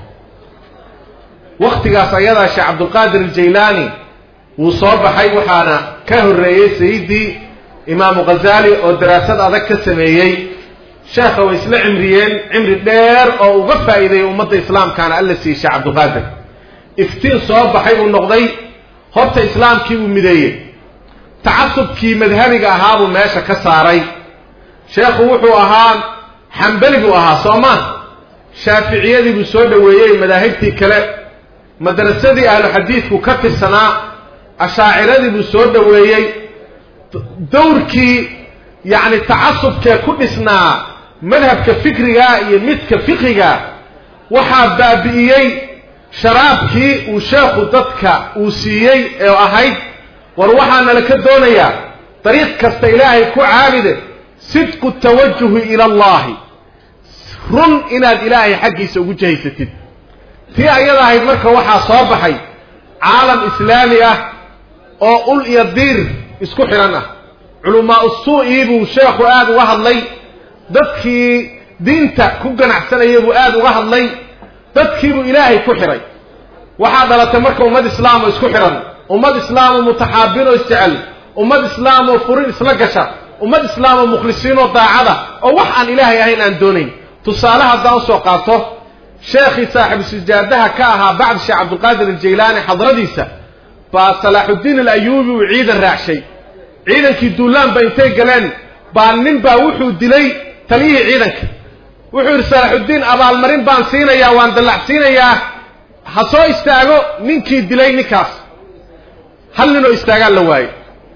wakhtigaas ayadaa sheekh cabdulqaadir aljaylaani wuu soo baxay waxaana ka horreeyey sayidii imaamu ghazaali oo daraasad adag ka sameeyey sheekha way isla cimriyeen cimri dheer oo uga faa'iideeyey ummadda islaamkaana alla siiyey sheekh cabdulqaadir iftiin soo baxay uu noqday horta islaamkii uu mideeyey tacasubkii madhabiga ahaa buu meesha ka saaray sheekhu wuxuu ahaa xambali buu ahaa soo ma shaaficiyadii buu soo dhoweeyey madaahibtii kale madrasadii ahlu xadiidku ka tirsanaa ashaaciradii buu soo dhoweeyey dawrkii yacni tacasubkee ku dhisnaa madhabka fikriga iyo midka fiqiga waxaa baabi'iyey sharaabkii uu sheekhu dadka uu siiyey ee ahayd war waxaana la ka doonayaa dariiq kasta ilaahay ku caabide sidqu tawajuhi ila allahi run inaad ilaahay xaggiisa ugu jahaysatid tii ayada ahayd marka waxaa soo baxay caalam islaami ah oo ul iyo diir isku xidhan ah culamaa usuu'ii buu sheekhu aada uga hadlay dadkii diinta ku ganacsanayay buu aada uga hadlay dadkiibuu ilaahay ku xidhay waxaa dhalatay marka ummad islaam oo isku xidhan ummad islaam oo mutaxaabin oo isjecel ummad islaam oo furin isla gasha ummad islaam oo mukhlisiin oo daacada oo wax aan ilaahay ahayn aan doonayn tusaale haddaan usoo qaato sheekhii saaxibu sijaadaha ka ahaa bacd sheekh cabdulqaadir aljaylaani xadradiisa baa salaaxuddiin alayuubi uu ciidan raacshay ciidankii duulaan ba intay galeen baa nin baa wuxuu dilay taliyihii ciidanka wuxuu yidhi salaaxuddiin abaalmarin baan siinayaa waan dallacsiinayaa ha soo istaago ninkii dilay ninkaas hal ninoo istaagaan la waayo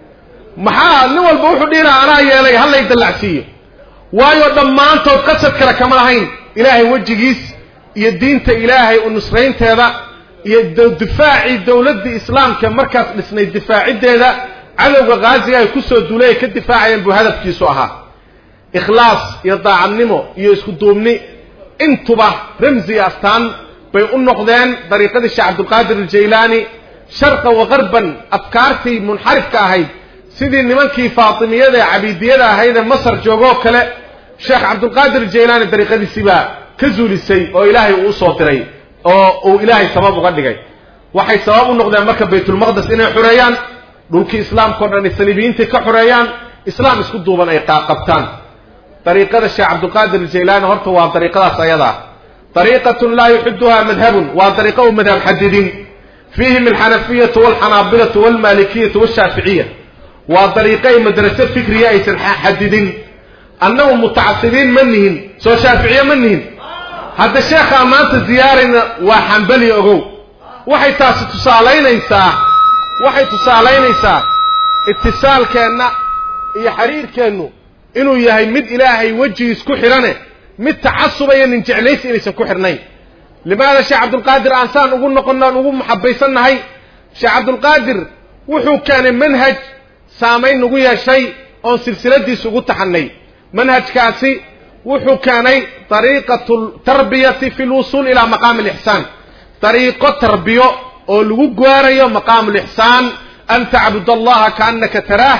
maxaa nin walba wuxuu dhihinaa anaa yeelay hallay dallacsiiyo waayo dhammaantood qasad kale kama lahayn ilaahay wejigiis iyo diinta ilaahay u nusraynteeda iyo difaacii dowladdii islaamka markaas dhisnay difaaciddeeda cadowga khaasiga ay kusoo duulay ay ka difaacayeen buu hadafkiisu ahaa ikhlaas iyo daacadnimo iyo isku duubni intuba ramsi iyo astaan bay u noqdeen dariiqadii sheekh cabdulqaadir aljaylaani sharqa wa qarban afkaartii munxarifka ahayd sidii nimankii faatimiyada ee cabiidiyada ahayd ee masar joogoo kale sheekh cabdulqaadir aljaylaani dariiqadiisii baa ka zuulisay oo ilaahay uu usoo diray oo uu ilaahay sabab uga dhigay waxay sabab u noqdeen marka baytulmaqdes inay xoreeyaan dhulkii islaamkao dhan ay saliibiyiintii ka xoreeyaan islaam isku duuban ay qaaqabtaan dariiqada sheekh cabdulqaadir aljaylaani horta waa dariiqadaas ayadaa dariiqatun laa yuxiduha madhabun waa dariiqo u madhab xadidin fiihim alxanafiyatu walxanaabilatu walmalikiyatu washaaficiya waa dariiqay madrase fikriya aysan xadidin annagu mutacasibiin ma nihin soo shaaficiye ma nihin hadda sheekhaa maanta ziyaarayna waa xambali ogow waxay taasi tusaalaynaysaa waxay tusaalaynaysaa itisaalkeenna iyo xiriirkeennu inuu yahay mid ilaahay wejigiis ku xidhane mid tacasuba iyo nin jeclaysi inaysan ku xidhnayn limaada sheekh cabdulqaadir aansaan ugu noqonnaan ugu maxabaysannahay sheekh cabdulqaadir wuxuu keenay manhaj saamayn nagu yeeshay oon silsiladiisa ugu taxannay manhajkaasi wuxuu keenay dariiqatu tarbiyati fi lwusuul ilaa maqaami alixsaan dariiqo tarbiyo oo lagu gaarayo maqaamu lixsaan an tacbud allaha kaannaka taraah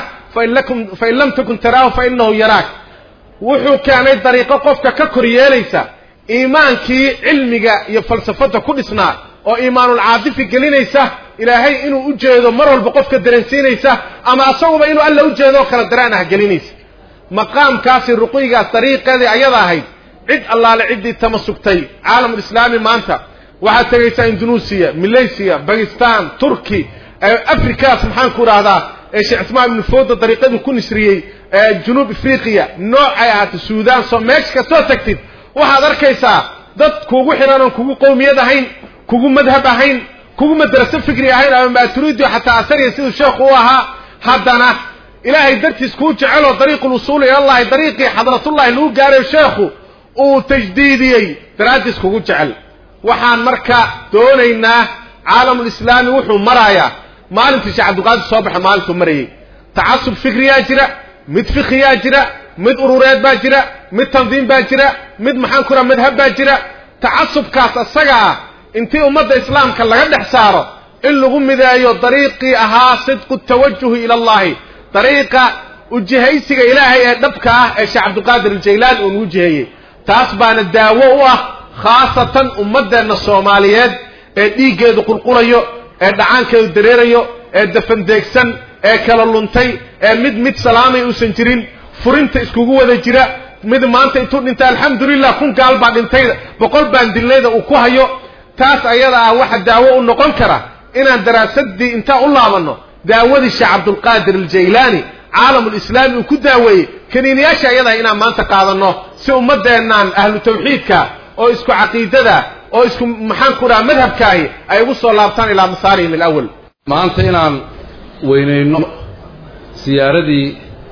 fain lam takun taraahu fainahu yaraak wuxuu keenay dariiqo qofka ka kor yeelaysa iimaankii cilmiga iyo falsafada ku dhisnaa oo iimaanulcaadifi gelinaysa ilaahay inuu u jeedo mar walba qofka dareensiinaysa ama asaguba inuu alla u jeedo oo kala dareen ah gelinaysa maqaamkaasi ruqyigaas dariiqeedii ayada ahayd cid allaale ciddii tamasugtay caalamulislaami maanta waxaad tegaysaa indonesia malaysia bakistan turki afrikaas maxaan ku idhaahdaa ee sheekh cismaan ibnu fooda dariiqadu ku nisriyey ee junuub afriqiya noocay ahaato suudaan soo meesha kastoo tagtid waxaad arkaysaa dad kugu xihan oon kugu qowmiyad ahayn kugu madhab ahayn kugu madraso fikri ahayn ama maaturiidio xataa asariya siduu sheekhu u ahaa haddana ilaahay dartiis kuu jeceloo dariiqu lusuuli ilallahi dariiqii xadratullahi lagu gaarayo sheekhu uu tajdiidiyey daraaddiis kugu jecel waxaan marka doonaynaa caalamulislaami wuxuu marayaa maalintii sheekh cabdilqaadir soo baxa maalintuu marayay tacasub fikriyaa jira mid fikiyaa jira mid urureed baa jira mid tandiim baa jira mid maxaan ku raha madhab baa jira tacasubkaas isaga ah intii ummadda islaamka laga dhex saaro in lagu mideeyo dariiqii ahaa sidqu tawajuhi ila allahi dariiqa ujihaysiga ilaahay ee dhabka ah ee sheekh cabdilqaadir aljaylaan uu nagu jiheeyey taas baana daawo u ah khaasatan ummaddeenna soomaaliyeed ee dhiiggeedu qulqulayo ee dhacaankeedu dareerayo ee dafandeegsan ee kala luntay ee mid mid salaamay uusan jirin furinta iskugu wada jira mid maanta intuu dhintay alxamdulilah kun gaal baa dhintay boqol baan dilnayda uu ku hayo taas ayada ah waxa daawo u noqon kara inaan daraasadii intaan u laabanno daawadii sheekh cabdulqaadir aljaylaani caalamulislaami uu ku daaweeyey kaniiniyaasha ayadaah inaan maanta qaadanno si ummaddeennan ahlu tawxiidka oo isku caqiidada oo isku maxaan ku dhaha madhabkaahi ay ugu soo laabtaan ilaa masaarihim alawal maanta inaan weynayno siyaaradii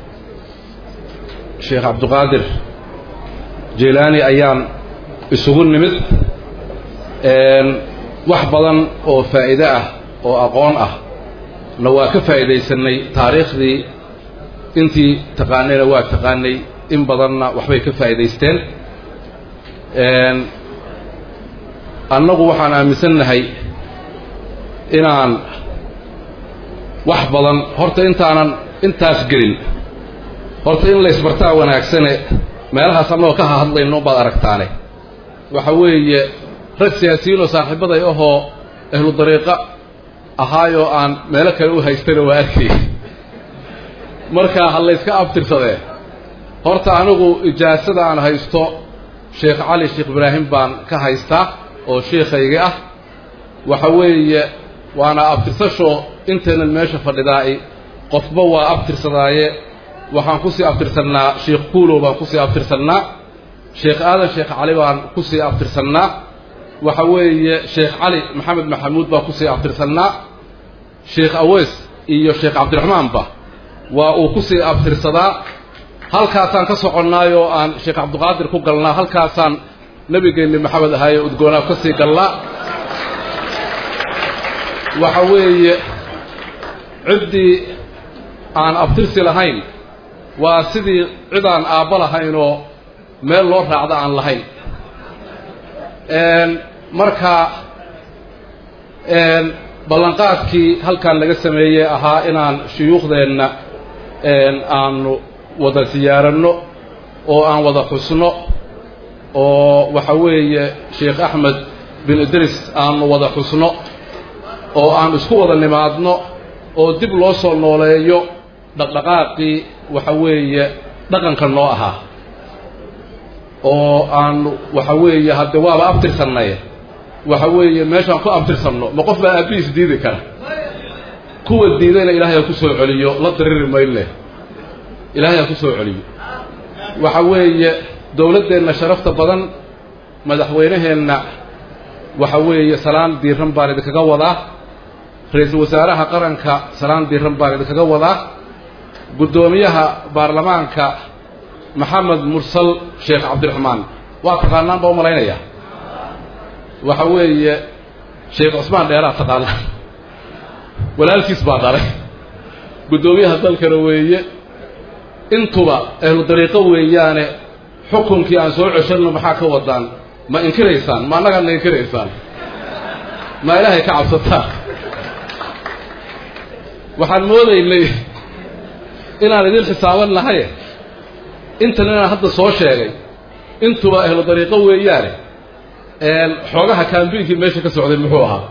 sheekh cabdiqaadir jaylaani ayaan isugu nimid wax badan oo faa'iide ah oo aqoon ah na waa ka faa'iidaysanay taariikhdii intii taqaanayna waa taqaanay in badanna waxbay ka faa'iidaysteen annagu waxaan aaminsannahay inaan wax badan horta intaanan intaas gelin horta in laysbartaa wanaagsane meelahaas annagoo ka hahadlayno baad aragtaane waxa weeye rag siyaasiyiinoo saaxiibaday ahoo ahlu dariiqa ahaayoo aan meelo kale u haystana waa arkay markaa ha layska abtirsadee horta anigu ijaasada aan haysto sheekh cali sheekh ibraahim baan ka haystaa oo sheikhaygii ah waxa weeye waana abtirsasho intaynan meesha fadhidaa'i qofba waa abtirsadaaye waxaan kusii abtirsannaa sheekh kuulow baan kusii abtirsannaa sheekh aadan sheekh cali baan kusii abtirsannaa waxa weeye sheekh cali maxamed maxamuud baan kusii abtirsannaa sheekh aweys iyo sheekh cabdiraxmaanba waa uu kusii abtirsadaa halkaasaan ka soconnaayoo aan sheekh cabdiqaadir ku galnaa halkaasaan nebigeenni maxamed ahaaye udgoonaa ka sii galnaa waxa weeye ciddii aan abtirsi lahayn waa sidii cid aan aabbo lahaynoo meel loo raacda aan lahayn marka ballanqaadkii halkan laga sameeyey ahaa inaan shuyuukhdeenna aanu wada siyaaranno oo aan wada xusno oo waxa weeye sheekh axmed bin idris aanu wada xusno oo aan isku wada nimaadno oo dib loo soo nooleeyo dhaqdhaqaaqii waxa weeye dhaqanka noo ahaa oo aanu waxa weeye hadde waaba abtirsannay waxa weeye meeshaan ku abtirsanno ma qof baa aabbihiis diidi kara kuwa diidayna ilaahay ha ku soo celiyo la dariri mayle ilaahay ha ku soo celiyo waxa weeye dowladdeenna sharafta badan madaxweynaheenna waxa weeye salaan diiran baan idinkaga wadaa ra-iisul wasaaraha qaranka salaan diiran baan idinkaga wadaa guddoomiyaha baarlamaanka maxamed mursal sheekh cabdiraxmaan waa taqaanaan baa u malaynayaa waxa weeye sheekh cusmaan dheeraa taqaanaan walaalkiis baa dhalay guddoomiyaha dalkana weeye intuba ahlu dariiqo weeyaane xukunkii aan soo ceshanno maxaa ka wadaan ma inkiraysaan ma annagaan na inkiraysaan ma ilaahay ka cabsataan waxaan moodaynay inaan idin xisaaban lahaye intan inaan hadda soo sheegay intuba ahlu dariiqo weeyaane xoogaha kaambiinkii meesha ka socday muxuu ahaa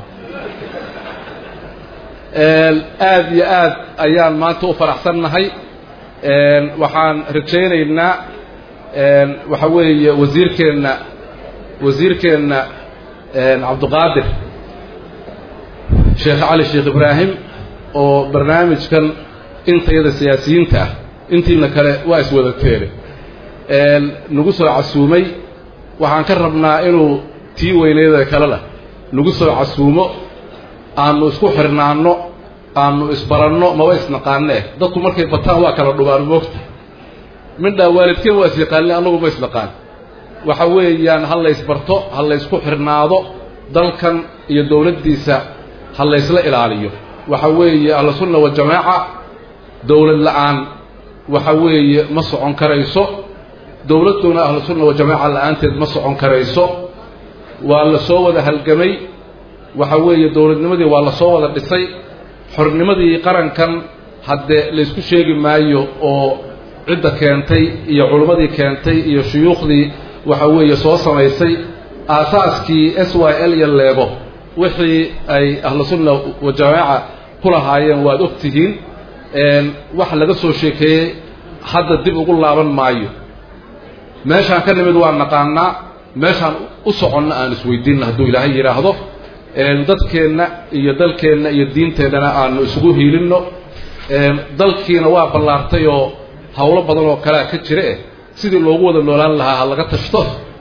aad iyo aad ayaan maanta u faraxsannahay waxaan rajaynaynaa waxa weeye wasiirkeenna wasiirkeenna cabdiqaadir sheekh cali sheekh ibraahim oo barnaamijkan intayada siyaasiyiinta ah intiina kale waa iswada teele nagu soo casuumay waxaan ka rabnaa inuu tii weyneeda kalena nagu soo casuumo aanu isku xirnaanno aanu isbaranno maba isnaqaanee dadku markay bataan waa kala dhubaan moogta midhaa waalidkeen waa isyaqaaneen annagu ma isnaqaan waxa weeyaan ha laysbarto ha laysku xirnaado dalkan iyo dowladdiisa ha laysla ilaaliyo waxa weeye ahlusunna wajamaaca dowlad la-aan waxa weeye ma socon karayso dowladduna ahlusunna wajamaaca la-aanteed ma socon karayso waa la soo wada halgamay waxa weeye dowladnimadii waa la soo wada dhisay xornimadii qarankan haddee laysku sheegi maayo oo cidda keentay iyo culimmadii keentay iyo shuyuukhdii waxa weeye soo samaysay aasaaskii s y l iyo leego wixii ay ahlusunna wajamaaca ku lahaayeen waad og tihiin wax laga soo sheekeeyey hadda dib ugu laaban maayo meeshaan ka nimid waa naqaanaa meeshaan u soconna aan isweydiinna hadduu ilaahay yidhaahdo dadkeenna iyo dalkeenna iyo diinteennana aanu isugu hiilinno dalkiina waa ballaartay oo howlo badan oo kalea ka jira eh sidii loogu wada noolaan lahaa ha laga tashto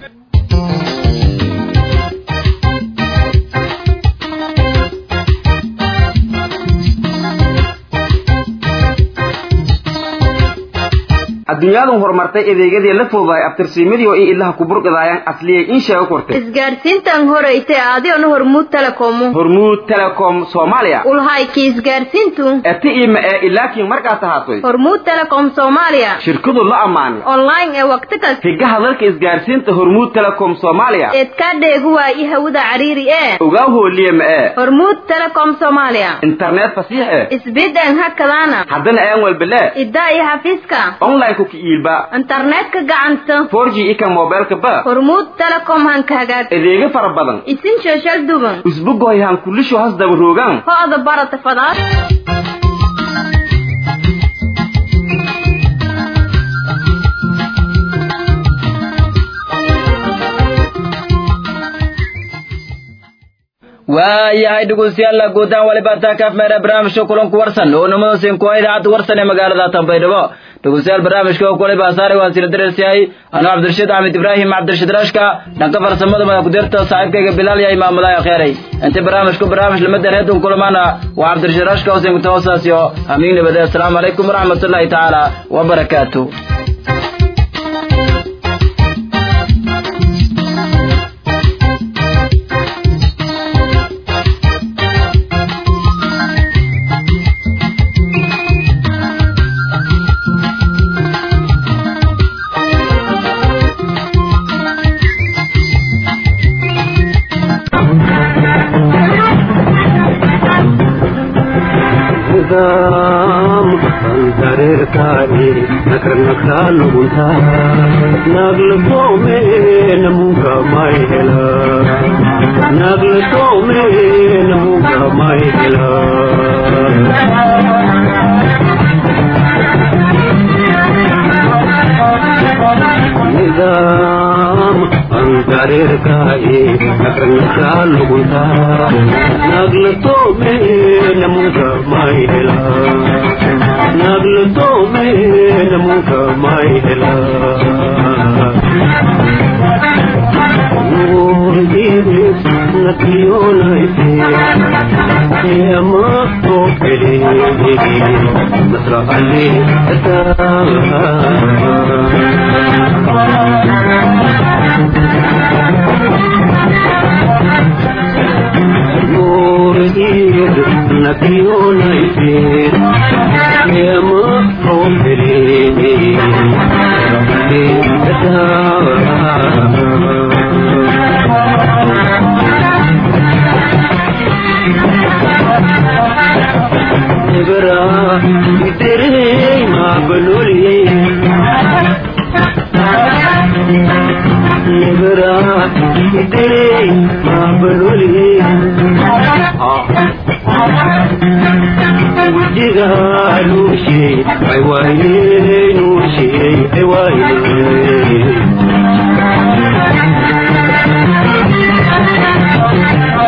adduunyadu horumartay adeegyadii la fududahay abtirsiimadii oo i ilaha ku burqidaayaan asliyay in sheego kortay isgaarsiintan horeyte adiona hormuud telekomu hormuud telecom soomaaliya ulhayki isgaarsiintu eti ima ee ilaakiin markaas ahaatoy hormuud telecom soomaaliya shirkadu la ammaanay online ee waqti kasta higaha dalka isgaarsiinta hormuud telecom soomaaliya eedkaa dheegu waayi hawada cariiri ee ogaa hooliye ma ee hormuud telecom soomaaliya internet fasiix eh isbidan hakadaana haddana aan walbele iddaa iyo xafiiska online ku kiiilba internetka gacanta 4G ika mobilka ba hormuud telecom hanka hagaag adeega fara badan isin shashal duban usbugoy han kulisho has daba roogan ho'da barata fadaad waayahay dhegeystayaal guutaan waliba taa kaaf meera barnaamijka kulanku warsan oo namadoosin kuwa idaacadda warsan ee magaalada tanbaydhabo dhegeystayaal barnaamijka oo kuliba saaray waan sila dareersiyahay anuu cabdirashiid axmed ibraahim cabdirashiid rashka dhanka farsamada madax kudirta saaxiibkayga bilaal yahay maamulaha kheenay inta barnaamijku barnaamij lamadan heedun kulamaana waa cabdirashiid rashka hosen kutawasas iyo hamiin nabade asalaamu calaykum waraxmatullaahi tacaala wabarakaatu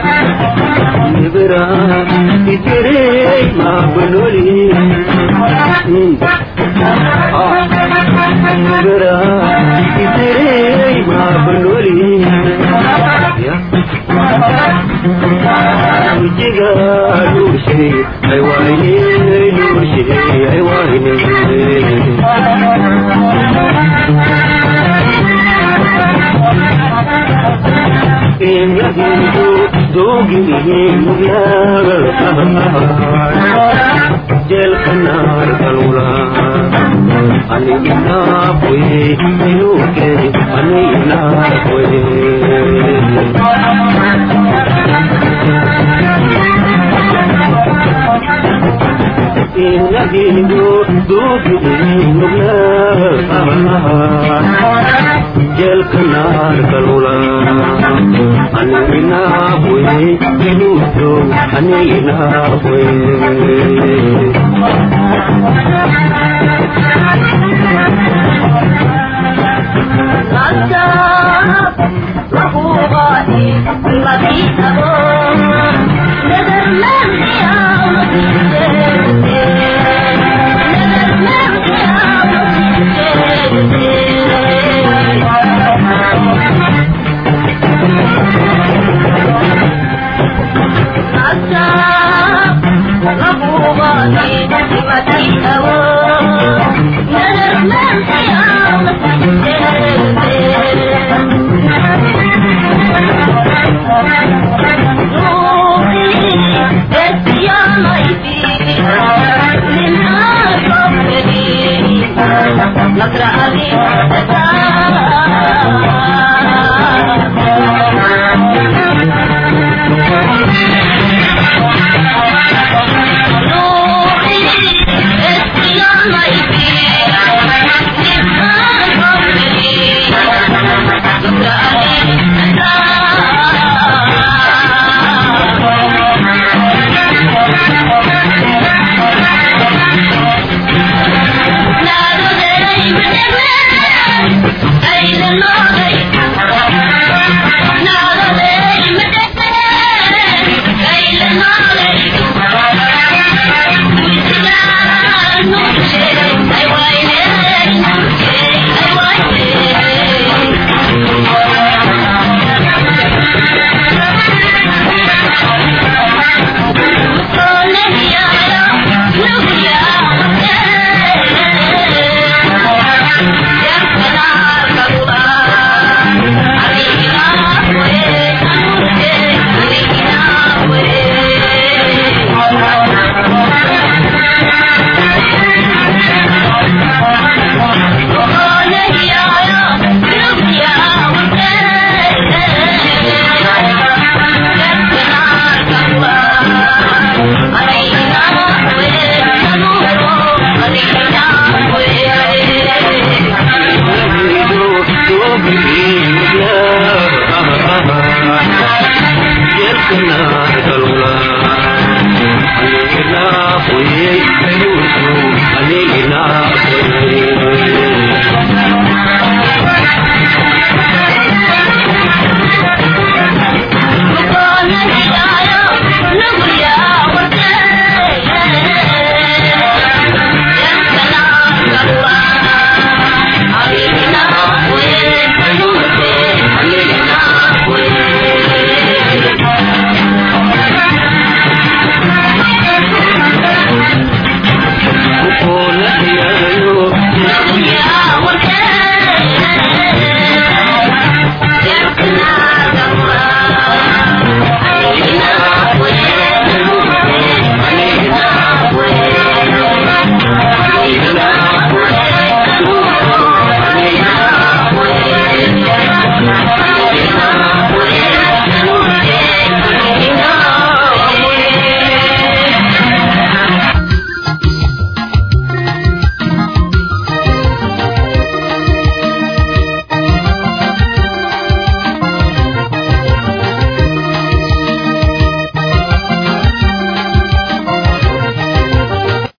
Ibra, itere, ma banoli. نقرأ